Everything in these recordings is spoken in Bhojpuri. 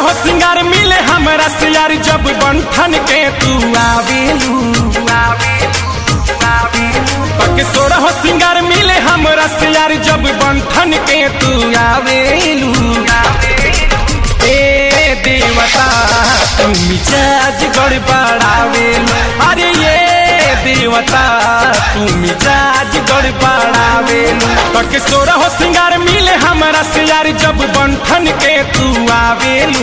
हो सिंगार मिले हमरा से यार जब बंठन के तू आवेलू पके सोरा हो सिंगार मिले हमरा से यार जब बंठन के तू आवेलू ए देवता तुम मिजाज गड़बड़ावेलू अरे ये देवता तुम मिजाज गड़बड़ावेलू पके सोरा हो सिंगार मिले हमरा से यार जब बंठन के तू आवेलू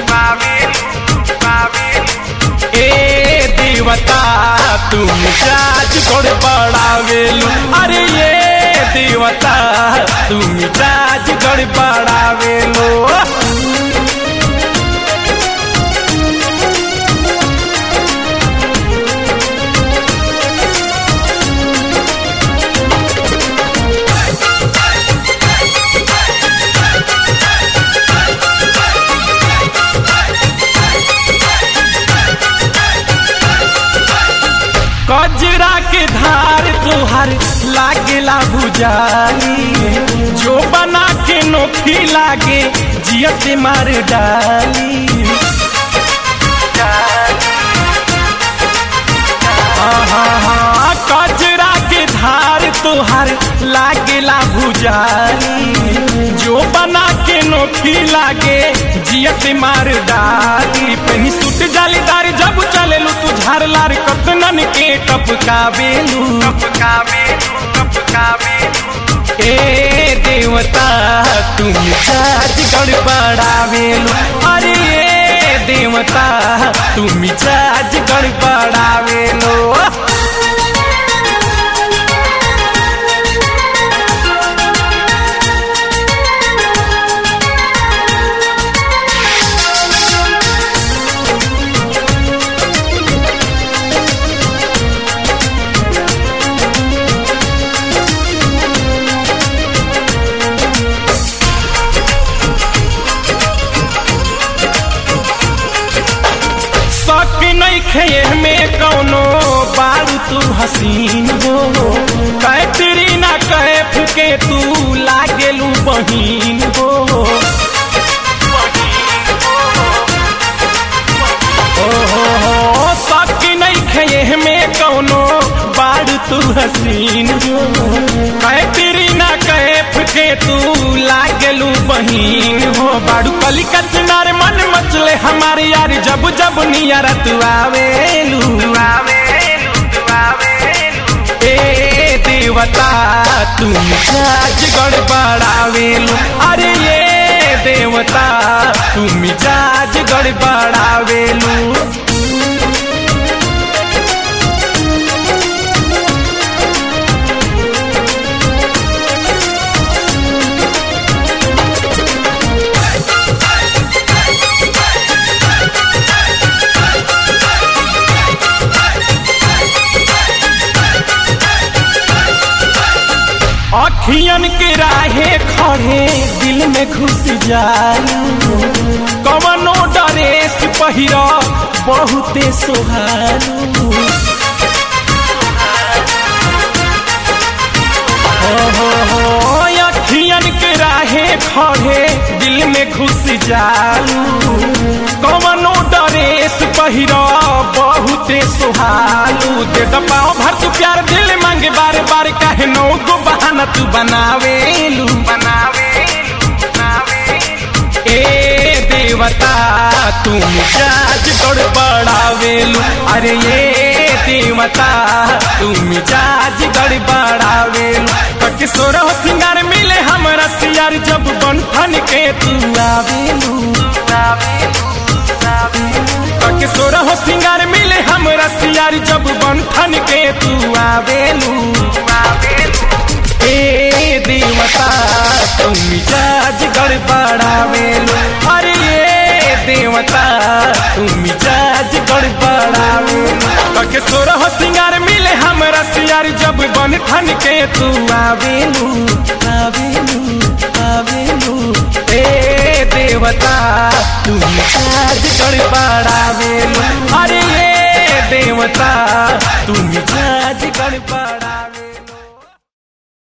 ए देवता तुम मिजाज गड़बड़ावेलू अरे ये देवता तुम मिजाज गड़बड़ावेलू कजरा के धार तोहर लागेला बुझाली जो बना के नोखी लागे जियत मार डाली कजरा के धार तोहर लागेला बुझाली जो बना के नोखी लागे जियत मार डाली पहनी सूट जालीदार जब चलेलू तू झार लार कतनन के टपकावेलू ए देवता तुम चार्ज गड़बड़ावेलू अरे ए देवता तुम चार्ज गड़बड़ावेलू शक नहीं खे में कौनो बारू तू हसीन हो कैतरी ना कहे फुके तू लागेलू बहीन हो ओहो हो शक नहीं खे में कौनो बारू तू हसीन हो कैतरी ना कहे फुके तू लागेलू बहीन हो बारू कली का किनारे मन मचले हमारे यार जब जब नियारा तू आवेलू ए देवता तुम जाज गड़बड़ावेलू अरे ये देवता तुम जाज गड़बड़ावेलू अखियन के राहे खड़े दिल में घुस जालू कवनो डरेस पहिर बहुते सोहालू हो हो हो अखियन के राहे खड़े दिल में घुस जालू कवनो डरेस पहिर बहुते सोहालू दे दबाओ भर तू प्यार दिल मांगे बार बार काहे नो गो बहाना तू बनावेलू ए देवता तुम जाज गड़बड़ावेलू अरे ये देवता तुम जाज गड़बड़ावेलू कके सोरा हो सिंगार मिले हमरा सियार जब बंठन के तू आवेलू कके सोरा हो सिंगार मिले हमरा सियार जब बंठन के तू आवेलू ए देवता तुम मिजाज गड़बड़ावेलू अरे ये देवता तुम मिजाज गड़बड़ावेलू कके सोरा हो सिंगार मिले हमरा सियार जब बन ठन के तू आवेलू आवेलू आवेलू ए देवता तुम मिजाज गड़बड़ावेलू अरे ये देवता तुम मिजाज गड़बड़ा